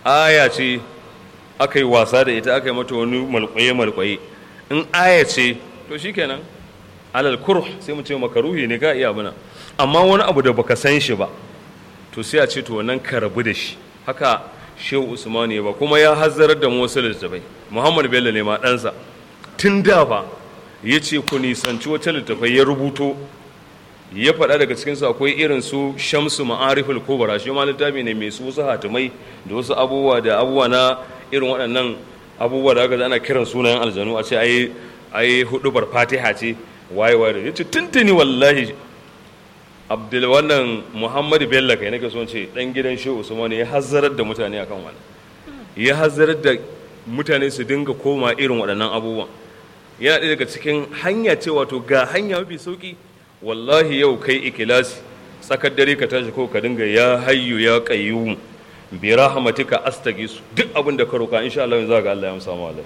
aya ce aka yi wasa da ita aka yi mata wani malkwaye-malkwaye in aya ce to shikenan alal kurh sai mu ce makaruhi ne ka iya abuna amma wani abu da baka san shi ba to sai a ce to wannan ka rabu da shi haka shehu usman ya ba kuma ya hazzarar da wasu littattafai muhammad bello ne ma ɗansa tun da fa ya ce ku nisanci wata littattafai ya rubuto ya faɗa daga cikinsu akwai irin su shamsu ma'ariful kubra shi ma littafi ne mai su wasu hatimai da wasu abubuwa da abubuwa na irin waɗannan abubuwa da aka ana kiran sunayen aljanu a ce ai ai hudubar fatiha ce waye waye ya ce tuntuni wallahi abdul wannan muhammadu bello kai nake son ce dan gidan shehu usman ya hazzarar da mutane akan wannan ya hazzarar da mutane su dinga koma irin waɗannan abubuwan yana ɗaya daga cikin hanya ce wato ga hanya mafi sauki wallahi yau kai ikilasi tsakar dare ka tashi ko ka dinga ya hayyu ya qayyum bi rahmatika astagisu duk abin da ka roka insha Allah za ga Allah ya amsa ma Allah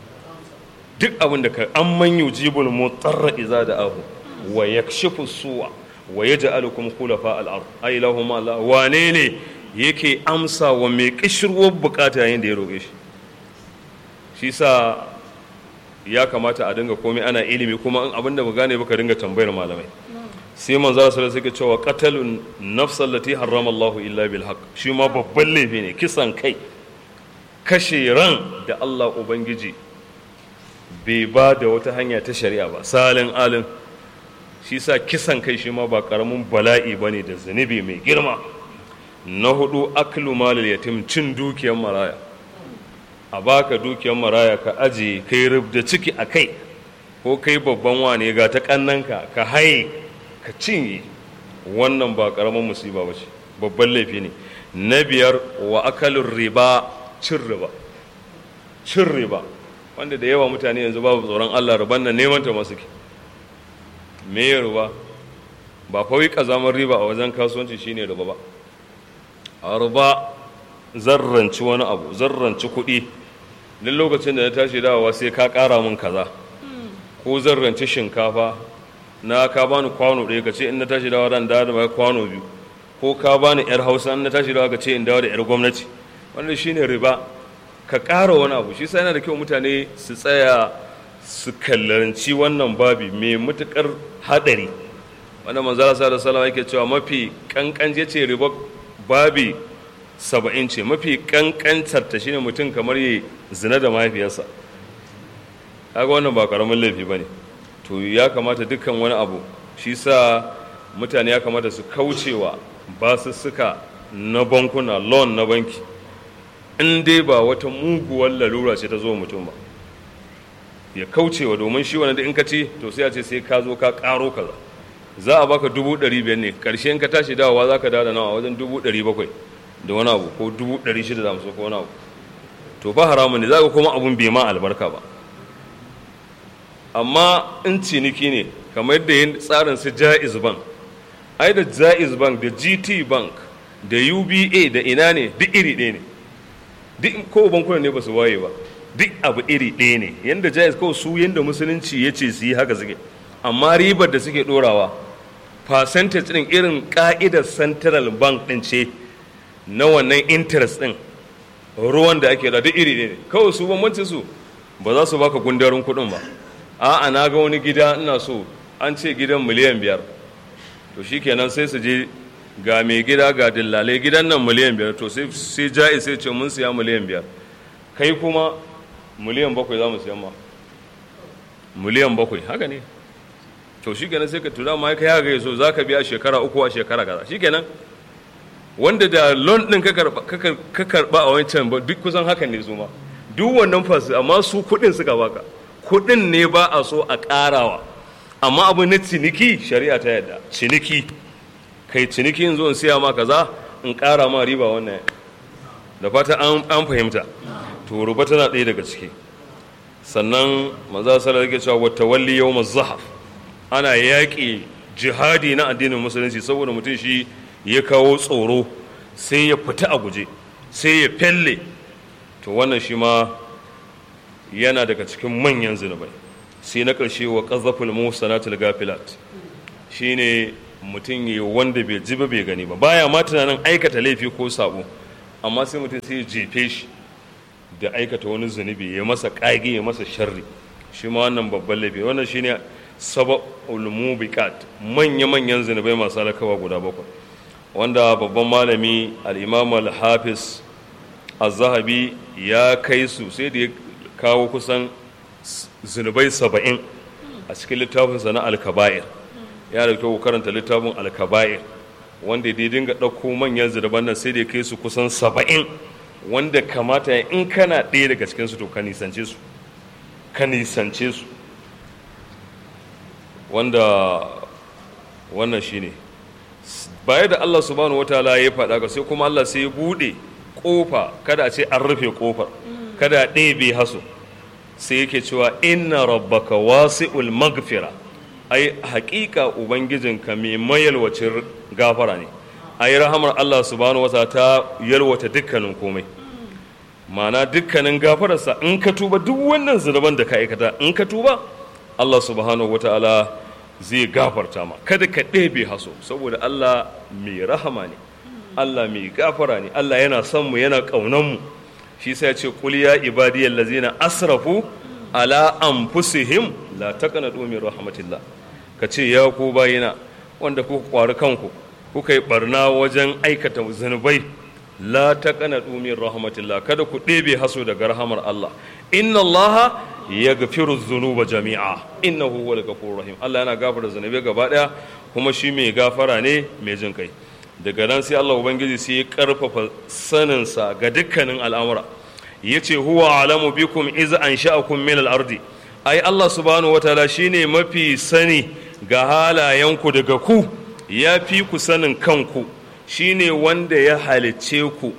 duk abin da ka amman yujibul mutarra iza da ahu wa yakshifu su'a wa yaj'alukum khulafa al-ard ay lahum Allah wane ne yake amsa wa mai kishirwar bukata yayin da ya roke shi shi sa ya kamata a dinga komai ana ilimi kuma in abin da ba gane ba ka dinga tambayar malamai sai manzo sallallahu alaihi cewa qatalun nafsal lati harrama Allahu illa bil haqq shi ma babban laifi ne kisan kai kashe ran da Allah ubangiji bai ba da wata hanya ta shari'a ba salin alin shi sa kisan kai shi ma ba karamin bala'i bane da zunubi mai girma na hudu aklu malil yatim cin dukiyar maraya a baka dukiyar maraya ka ajiye kai rubda ciki a kai ko kai babban wane ga ta kannanka ka haye ka cinye wannan ba karamin musiba ba ce babban laifi ne na biyar wa akalin riba cin riba cin riba wanda da yawa mutane yanzu babu tsoron allah riban nan neman ta masu ke me riba ba kawai kazamar riba a wajen kasuwanci shine riba ba a riba zarranci wani abu zarranci kuɗi duk lokacin da na tashi dawowa sai ka ƙara min kaza ko zarranci shinkafa na ka bani kwano ɗaya ka ce in na tashi dawowa ran dawo da kwano biyu ko ka bani yar hausa in na tashi dawowa ka ce in dawo da yar gwamnati wannan shine riba ka ƙara wani abu shi sai yana da kyau mutane su tsaya su kallanci wannan babi mai matuƙar haɗari wanda manzala sa da salama yake cewa mafi kankan ce riba babi saba'in ce mafi kankantar ta shine mutum kamar yi zina da mahaifiyarsa kaga wannan ba karamin laifi ba ne to ya kamata dukkan wani abu shi sa mutane ya kamata su kaucewa basussuka na bankuna loan na banki in dai ba wata muguwar lalura ce ta zo mutum ba ya kaucewa domin shi wani da in ka ci to sai a ce sai ka zo ka karo kaza za a baka dubu ɗari biyar ne ƙarshe in ka tashi dawowa za ka dawo da nawa wajen dubu ɗari bakwai da wani abu ko dubu ɗari shida da hamsin ko wani abu to fa haramun ne za ka kuma abun bai ma albarka ba amma in ciniki ne kamar yadda yin tsarin su jaiz bank ai da jaiz bank da gt bank da uba da ina ne duk iri ɗaya ne duk ko bankuna ne ba su waye ba duk abu iri ɗaya ne yadda jaiz kawai su yadda musulunci ya ce su yi haka suke amma ribar da suke ɗorawa percentage ɗin irin ƙa'idar central bank ɗin ce na wannan interest ɗin ruwan da ake da duk iri ne kawai su bambancin su ba za su baka gundarin kuɗin ba a'a na ga wani gida ina so an ce gidan miliyan biyar to shikenan sai su je ga mai gida ga dillalai gidan nan miliyan biyar to sai ja'i sai ce mun siya miliyan biyar kai kuma miliyan bakwai za mu siyan ma miliyan bakwai haka ne to shikenan sai ka tura ma kai haka so za ka biya shekara uku a shekara kaza shikenan wanda da loan din ka karba a wancan ba duk kusan hakan ne su ma duk wannan fasu amma su kudin suka baka kudin ne ba a so a karawa amma abu na ciniki shari'a ta yadda ciniki kai ciniki in zo in siya ma kaza in kara ma riba wannan da fata an fahimta to ruba tana ɗaya daga ciki sannan maza sallar yake cewa wata walli yau zahaf ana yaƙi jihadi na addinin musulunci saboda mutum shi ya kawo tsoro sai ya fita a guje sai ya felle to wannan shi ma yana daga cikin manyan zunubai sai na ƙarshe wa ƙazaful musanatul gafilat shine mutum ya wanda bai ji ba bai gani ba baya ma tunanin aikata laifi ko sabo amma sai mutum sai ya jefe shi da aikata wani zunubi ya masa ƙage ya masa sharri shi ma wannan babban laifi wannan shine sababul mubiqat manya manyan zunubai masu alakawa guda bakwai wanda babban malami al-imam al-hafiz az-zahabi ya kai su sai da ya kawo kusan zunubai saba'in a cikin littafinsa na al-kaba'ir ya da kyau karanta littafin al-kaba'ir wanda ya dinga ɗauko manyan zunuban nan sai da ya kai su kusan saba'in wanda kamata in kana ɗaya daga cikinsu to ka nisance su ka nisance su wanda wannan shine baya da Allah subhanahu wataala ya faɗa ka sai kuma Allah sai ya buɗe ƙofa kada a ce an rufe ƙofar kada a ɗebe haso sai yake cewa inna rabbaka wasi'ul magfira ai haƙiƙa ubangijinka mai mayalwacin gafara ne ai rahamar Allah subhanahu wataala ta yalwata dukkanin komai ma'ana dukkanin gafararsa in ka tuba duk wannan zunuban da ka aikata in ka tuba Allah subhanahu wataala zai gafarta ma kada ka ɗebe haso saboda Allah mai rahama ne Allah mai gafara ne Allah yana son mu yana ƙaunan mu shi sai ya ce qul ya ibadiyal ladzina asrafu ala anfusihim la taqnatu min rahmatillah ka ce ya ku bayina wanda kuka kwari kanku kuka yi barna wajen aikata zunubai la taqnatu min rahmatillah kada ku ɗebe haso daga rahamar Allah inna Allah yaghfiru dhunuba jami'a innahu huwal ghafurur rahim Allah yana gafara zunubai gaba daya kuma shi mai gafara ne mai jin kai daga nan sai Allah ubangiji sai ya karfafa sanin sa ga dukkanin al'amura yace huwa alamu bikum iz ansha'akum min al-ardi ai Allah subhanahu wataala shine mafi sani ga halayenku daga ku ya fi ku sanin kanku shine wanda ya halicce ku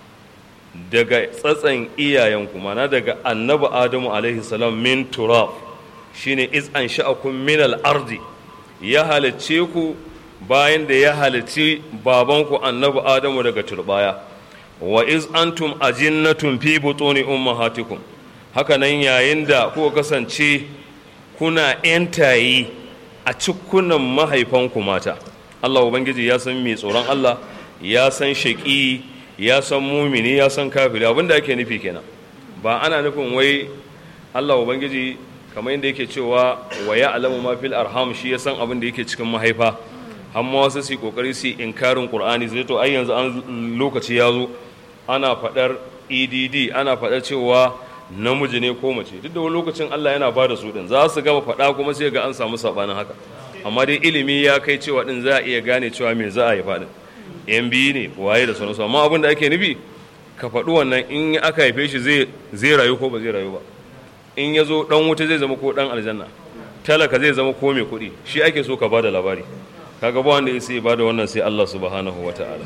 daga tsatsan iyayenku mana daga annabi adamu alaihi salam min turab shine iz an sha'akum min al-ardi ya halicce ku bayan da ya halicci babanku annabi adamu daga turbaya wa iz antum ajinnatun fi butuni ummahatikum haka nan yayin da kuka kasance kuna yantayi a cikunan mahaifanku mata Allah Ubangiji ya san mai tsoron Allah ya san shaƙi ya san mumini ya san kafiri abinda ake nufi kenan ba ana nufin wai Allah Ubangiji kamar yadda yake cewa wa ya alamu ma fil arham shi ya san abin da yake cikin mahaifa amma wasu su kokari su inkarin qur'ani zai to ai yanzu an lokaci ya zo ana faɗar edd ana faɗar cewa namiji ne ko mace duk da wani lokacin Allah yana ba da su din za su gama faɗa kuma sai ga an samu sabanin haka amma dai ilimi ya kai cewa din za a iya gane cewa me za a yi faɗin yan biyu ne waye da sauransu amma abin da ake nufi ka faɗi wannan in aka haife shi zai rayu ko ba zai rayu ba in ya zo ɗan wuta zai zama ko ɗan aljanna talaka zai zama ko mai kuɗi shi ake so ka ba da labari kaga ba wanda ya sai ba da wannan sai Allah subhanahu wa ta'ala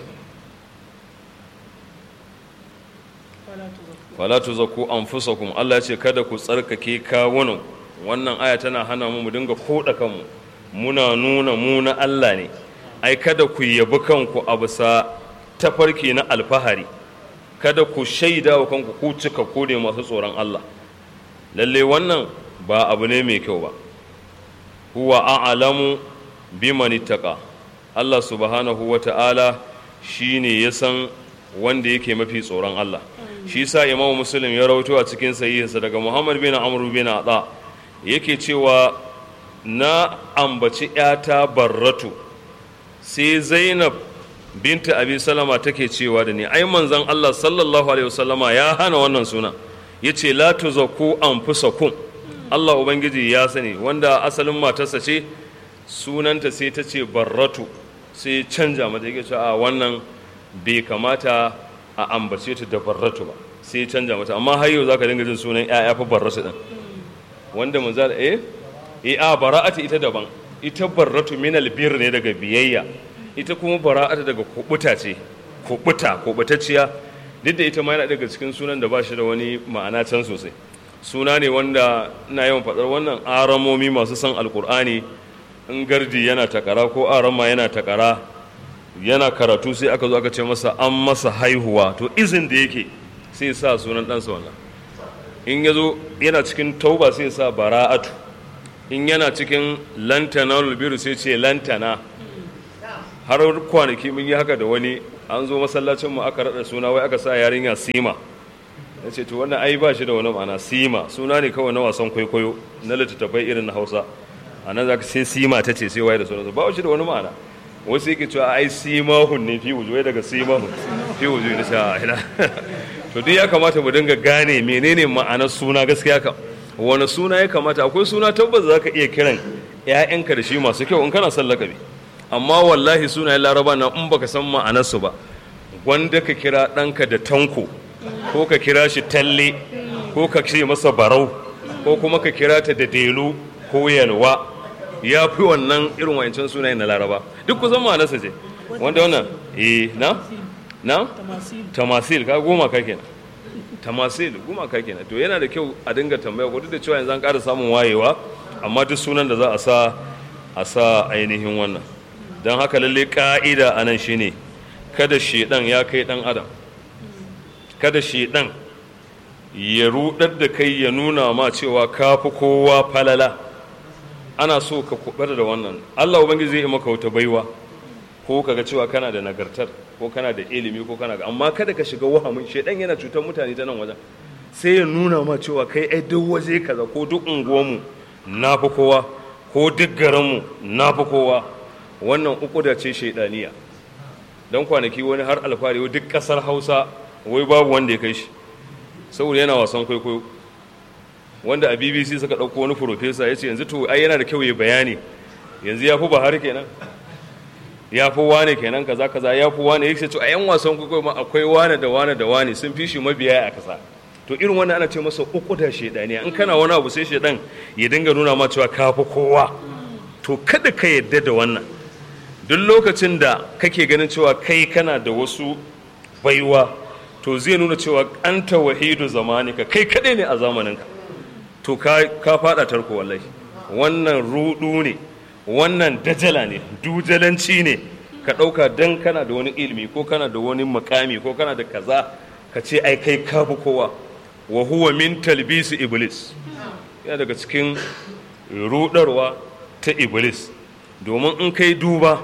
fala tuzakku anfusakum Allah ya ce kada ku tsarkake kawunan wannan aya tana hana mu mu dinga koda kanmu muna nuna mu na Allah ne ai kada ku yabi kanku a bisa tafarki na alfahari kada ku shaida wa kanku ku cika ku ne masu tsoron Allah lalle wannan ba abu ne mai kyau ba huwa a'lamu biman ittaqa Allah subhanahu wata'ala shine ya san wanda yake mafi tsoron Allah shi sa imamu muslim ya rawaito a cikin sahihinsa daga muhammad bin amr bin ada yake cewa na ambaci ‘yata barratu sai zainab binta abi salama take cewa da ni ai manzan allah sallallahu alaihi wasallama ya hana wannan suna ya ce la tuzakku anfusakum allah ubangiji ya sani wanda asalin matarsa ce sunanta sai ta ce barratu sai canja mata yake cewa a wannan bai kamata a ambace ta da barratu ba sai canja mata amma har yau zaka dinga jin sunan ƴaƴa fa barratu din wanda mun za eh eh a bara'atu ita daban ita barratu min albir ne daga biyayya ita kuma bara'atu daga kubuta ce kubuta kubutacciya duk da ita ma yana daga cikin sunan da ba shi da wani ma'ana can sosai suna ne wanda ina yawan faɗar wannan aramomi masu son alkur'ani in gardi yana takara ko arama yana takara yana karatu sai aka zo aka ce masa an masa haihuwa to izin da yake sai sa sunan ɗansa wannan in ya zo yana cikin tauba sai sa bara'atu in yana cikin lantana lulbiru sai ce lantana har kwanaki mun yi haka da wani an zo masallacin mu aka rada suna wai aka sa yarinya sima ya ce to wannan ai ba shi da wani ma'ana sima suna ne kawai na wasan kwaikwayo na littattafai irin na hausa a nan za ka sai sima ta ce sai waye da sauransu ba shi da wani ma'ana wasu yake cewa ai simahun ne fi wujuwai daga simahun fi wujuwai na sha ina to duk ya kamata mu dinga gane menene ma'anar suna gaskiya kam wani suna ya kamata akwai suna tabbas za ka iya kiran ‘ya'yanka da shi masu kyau in kana son lakabi amma wallahi sunayen laraba na in baka san ma'anarsu ba wanda ka kira ɗanka da tanko ko ka kira shi talle ko ka ce masa barau ko kuma ka kira ta da delu ko yalwa ya fi wannan irin wancan sunayen na laraba duk kusan ma'anarsa ce wanda wannan eh na na tamasil ka goma ka kenan tamasil goma ka kenan to yana da kyau a dinga tambaya ko duk da cewa yanzu an ƙara samun wayewa amma duk sunan da za a sa a sa ainihin wannan don haka lalle ka'ida a nan shine kada shedan ya kai dan adam kada shedan ya rudar da kai ya nuna ma cewa ka fi kowa falala ana so ka kubar da wannan Allah ubangiji zai yi maka wata baiwa ko kaga cewa kana da nagartar ko kana da ilimi ko kana ga amma kada ka shiga wahamin shedan yana cutar mutane ta nan wajen sai ya nuna ma cewa kai ai duk waje kaza ko duk unguwarmu na fi kowa ko duk garinmu na fi kowa wannan uku da ce shaidaniya don kwanaki wani har alfahari duk kasar hausa wai babu wanda ya kai shi saboda yana wasan kwaikwayo wanda a bbc suka ɗauko wani profesa ya ce yanzu to ai yana da kyau ya bayani yanzu ya fi bahar kenan ya fi wane kenan kaza kaza ya fi wane ya ce to a yan wasan kwaikwayo ma akwai wane da wane da wane sun fi shi mabiya a kasa to irin wannan ana ce masa uku da shaidaniya in kana wani abu sai shaidan ya dinga nuna ma cewa ka fi kowa to kada ka yadda da wannan duk lokacin da kake ganin cewa kai kana da wasu baiwa to zai nuna cewa anta wahidu zamanika kai kadai ne a zamaninka to ka fada tarko wallahi wannan rudu ne wannan dajala ne dujalanci ne ka ɗauka dan kana da wani ilimi ko kana da wani makami ko kana da kaza ka ce ai kai ka fi kowa wa huwa min talbisi iblis yana daga cikin rudarwa ta iblis domin in kai duba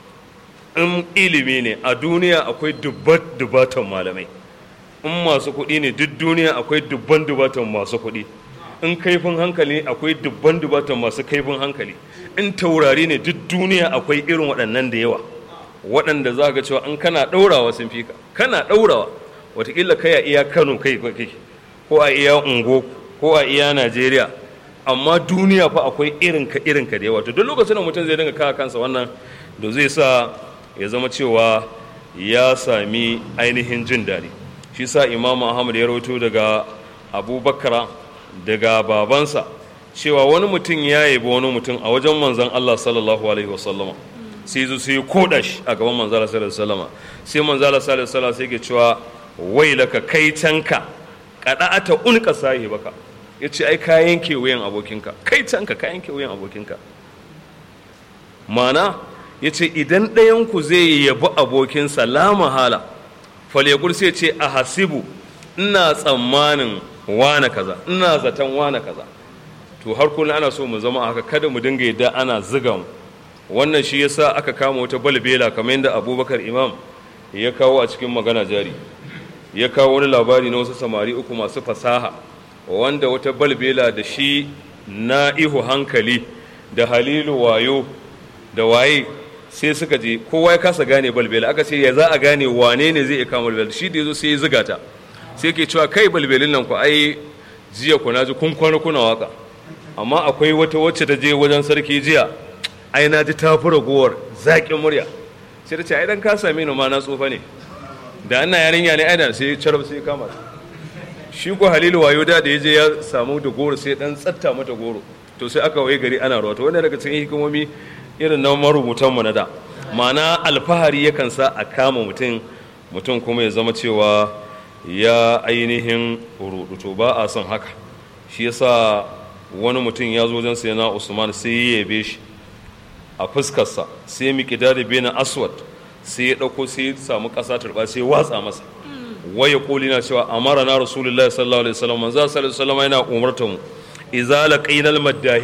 in ilimi ne a duniya akwai dubbat dubatan malamai in masu kuɗi ne duk duniya akwai dubban dubatan masu kuɗi in kaifin hankali akwai dubban dubatan masu kaifin hankali in taurari ne duk duniya akwai irin waɗannan da yawa waɗanda za ga cewa in kana ɗaurawa sun fi ka kana ɗaurawa watakila kai a iya kano kai kai ko a iya ungo ko a iya najeriya amma duniya fa akwai irinka irinka da yawa to duk lokacin da mutum zai dinga kawo kansa wannan da zai sa ya zama cewa ya sami ainihin jin daɗi shi sa imamu ahmad ya rawaito daga abubakar daga babansa cewa wani mutum ya yabi wani mutum a wajen manzon allah sallallahu alaihi wasallama sai zo sai koda shi a gaban manzala sallallahu alaihi wasallama sai manzala sallallahu alaihi wasallama sai ke cewa wailaka kai canka kada'ata unka sahibaka ya ce ai ka yanke wuyan abokinka kai canka ka yanke wuyan abokinka mana ya ce idan ɗayanku zai yabi abokinsa la mahala falekul sai ce a hasibu ina tsammanin wane kaza ina zaton wane kaza to har kullum ana so mu zama haka kada mu dinga yadda ana ziga mu wannan shi yasa aka kama wata balbela kamar yadda abubakar imam ya kawo a cikin magana jari ya kawo wani labari na wasu samari uku masu fasaha wanda wata balbela da shi na ihu hankali da halilu wayo da waye sai suka je kowa ya kasa gane balbela aka ce ya za a gane wane ne zai iya kama balbela shi da ya zo sai ya ziga ta sai ke cewa kai balbelin nan ku ai jiya ku na ji kun kwana kuna waka amma akwai wata wacce ta je wajen sarki jiya ai na ji ta fi ragowar zaƙin murya sai ta ce ai dan ka same ni ma na tsufa ne da ana yarinya ne aina sai carab sai kama shi ko halilu wayo da da ya je ya samu da goro sai dan tsatta mata goro to sai aka waye gari ana ruwa to wannan daga cikin hikimomi irin na marubutan mu na da ma'ana alfahari yakan sa a kama mutum mutum kuma ya zama cewa ya ainihin rudu to ba a son haka shi yasa wani mutum ya zo wajen sai na usman sai ya yabe shi a fuskarsa sai miƙidari bena aswad sai ya ɗauko sai ya samu ƙasa turɓa sai ya watsa masa waya koli na cewa amara na rasulullahi sallallahu alaihi wasallam manzo sallallahu alaihi wasallam yana umarta mu idza laqina al